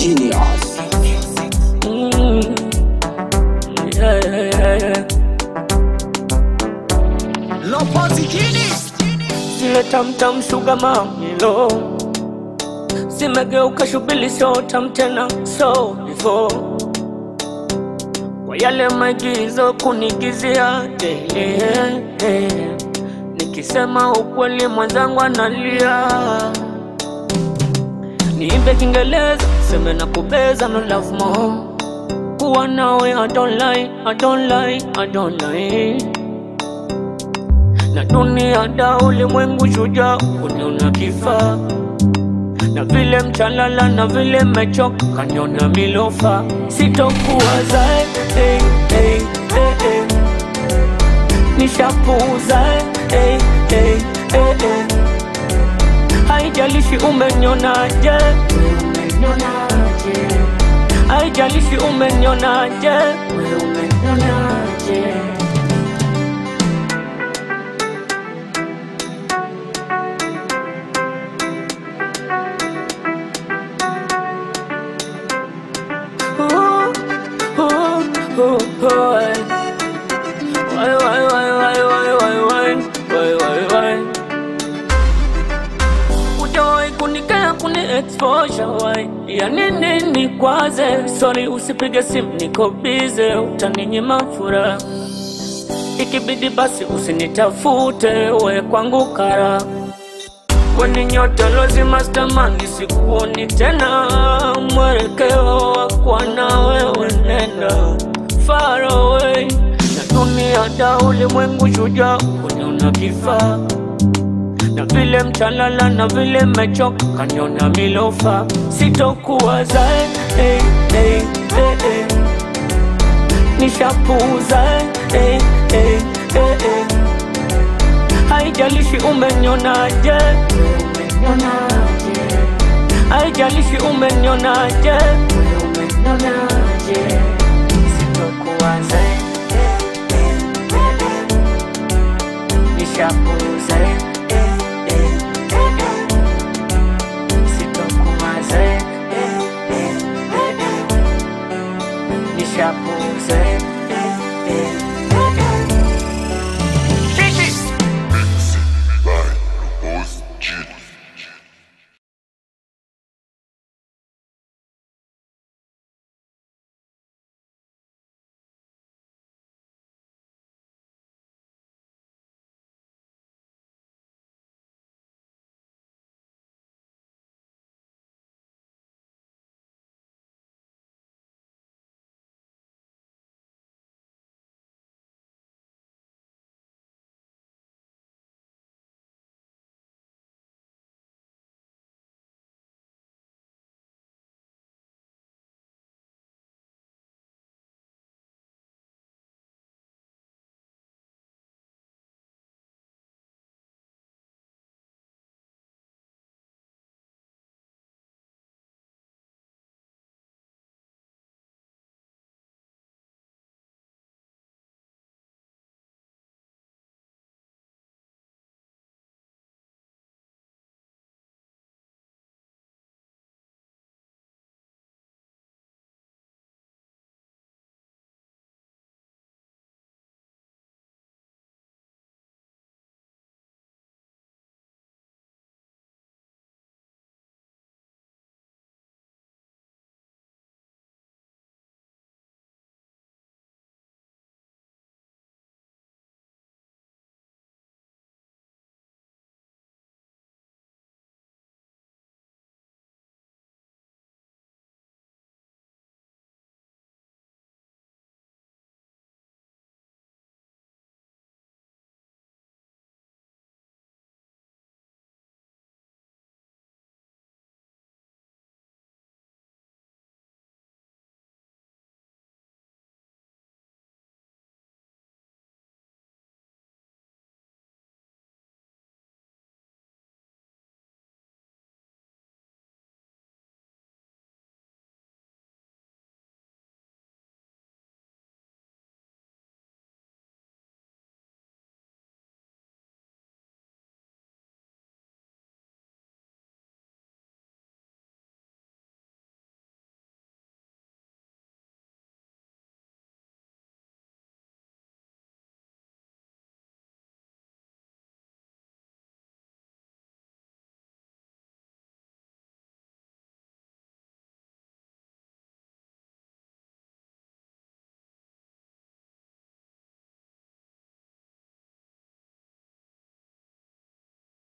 Genius. Mm. Yeah, yeah, yeah. Zile tamtam sugar mamilo zimegeuka shubili so tam tena so before kwa yale maigizo kunigizia daily eh. nikisema ukweli mwenzangu analia niimbe Kiingereza seme na kubeza no love more kuwa nawe I don't lie, I don't lie, I don't lie na dunia da ulimwengu shujaa kuniona kifaa na vile mchalala na vile mechoka kaniona milofa sitokuwa zae hey, hey, hey, hey. nishapuuza hey, hey, hey, hey. haijalishi umenionaje haijalishi umenionaje umenionaje Ooh, ooh, ooh, why? Why, why, why, why, why, why, why, why, why, why? Hujawahi kunikea kuni exposure why? Ya nini nikwaze? Sorry usipige simu niko busy, utaninyima furaha. Ikibidi basi usinitafute, we kwangu kara Kwenye nyota lazima stamani, sikuoni tena. Mwelekeo wa kuwa na wewe nenda far away, na dunia da ulimwengu shujaa kuniona kifaa na vile mchalala na vile mechoka kaniona milofa, sitokuwa zae hey, hey, hey, hey. nishapuuza hey, hey, hey, hey. haijalishi umenionaje haijalishi umenionaje sitokuwa zae nishapuuza